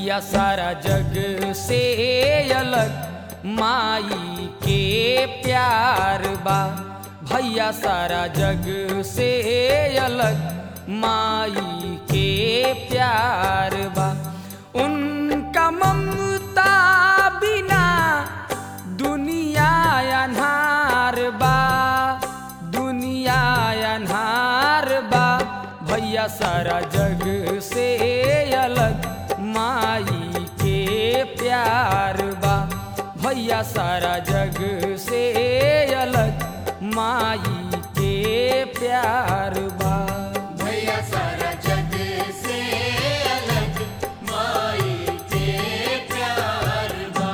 भैया सारा जग से अलग माई के प्यार बा भैया सारा जग से अलग माई के प्यार बा उनका ममता बिना दुनिया अन्हार बा दुनिया अन्हार बा भैया सारा जग से अलग माई के प्यार बा भैया सारा जग से अलग माई के प्यार बा भैया सारा जग से अलग माई के प्यार बा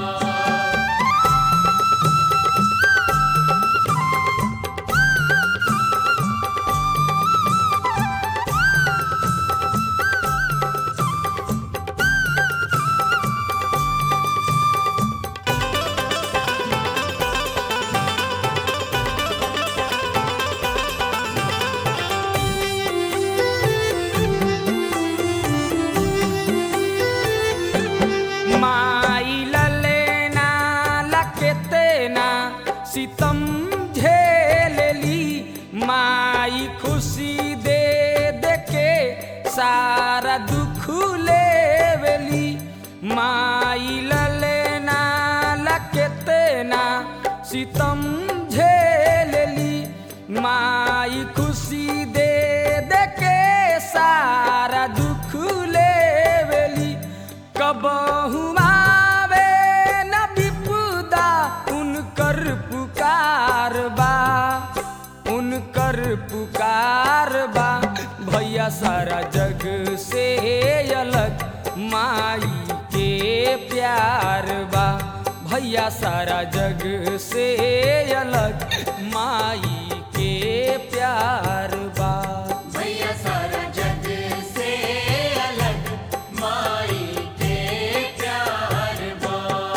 माई ललेना लकेतेना सितम झेलली माई खुशी दे दे के सारा दुख लेवली माई ललेना लकेतेना सितम झेलली माई खुशी दे दे के सारा दुख लेवली कबहू आवे न विपुदा उनकर पुकार बा उनकर पुकार बा भैया सारा जग से अलग माई के प्यार बा भैया सारा जग से अलग माई के प्यार बा भैया सारा जग से अलग माई के प्यार बा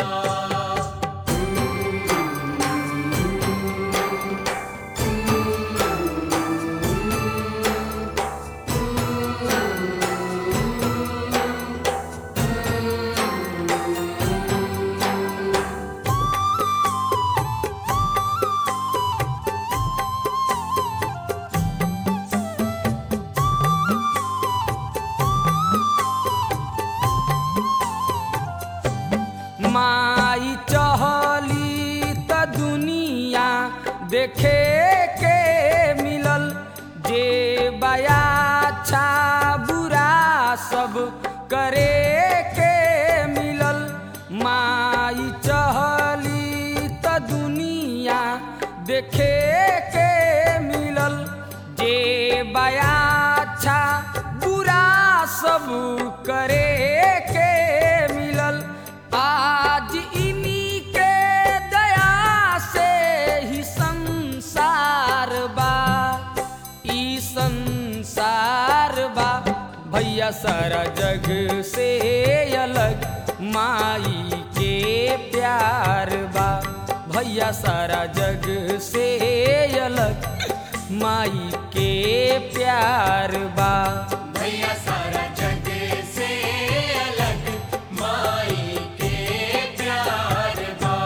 माई चहली त दुनिया देखे के मिलल जे बया अच्छा बुरा सब करे के मिलल माई चहली त दुनिया देखे के मिलल जे बया अच्छा बुरा सब करे के मिलल आज इन्हीं के दया से ही संसार बा ई संसार बा भैया सारा जग से अलग माई के प्यार बा भैया सारा जग से अलग माई के प्यार बा भैया सारा जग से अलग माई के प्यार बा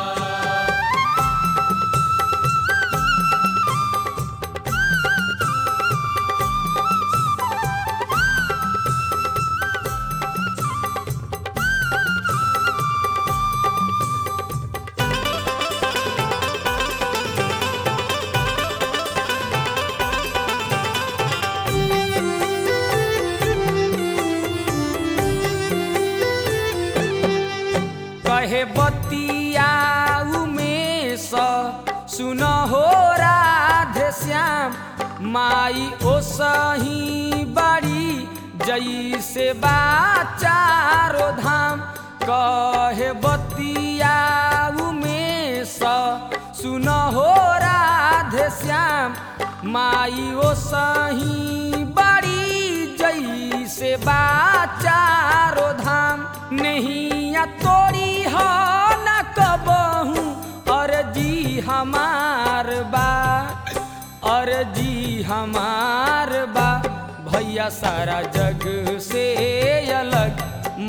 कहे बतिया उमेश सुन हो राधे श्याम माई ओ सही बड़ी जैसे बा चारो धाम कहे बतिया उमेश सुन हो राधे श्याम माई ओ सही बड़ी जैसे बा चारो धाम नैया तोरी हो न कबहू अर्जी हमार बा अर्जी हमार बा भैया सारा जग से अलग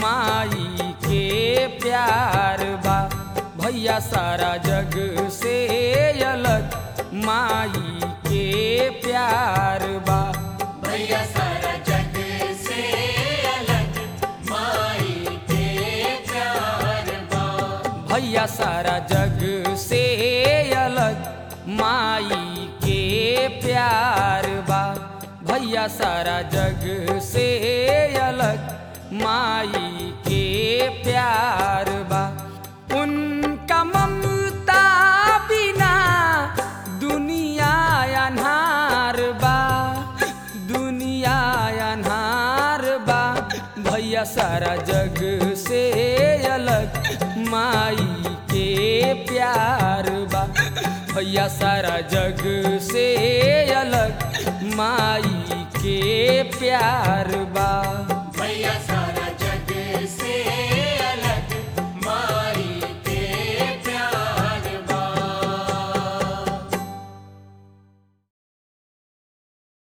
माई के प्यार बा भैया सारा जग से अलग माई के प्यार बा भैया सारा जग से अलग माई के प्यार बा भैया सारा जग से अलग माई के प्यार बा भैया सारा जग से अलग माई के प्यार बा उनका ममता बिना दुनिया अन्हार बा दुनिया अन्हार बा भैया सारा जग से अलग माई के प्यार बा भैया सारा जग से अलग माई के प्यार बा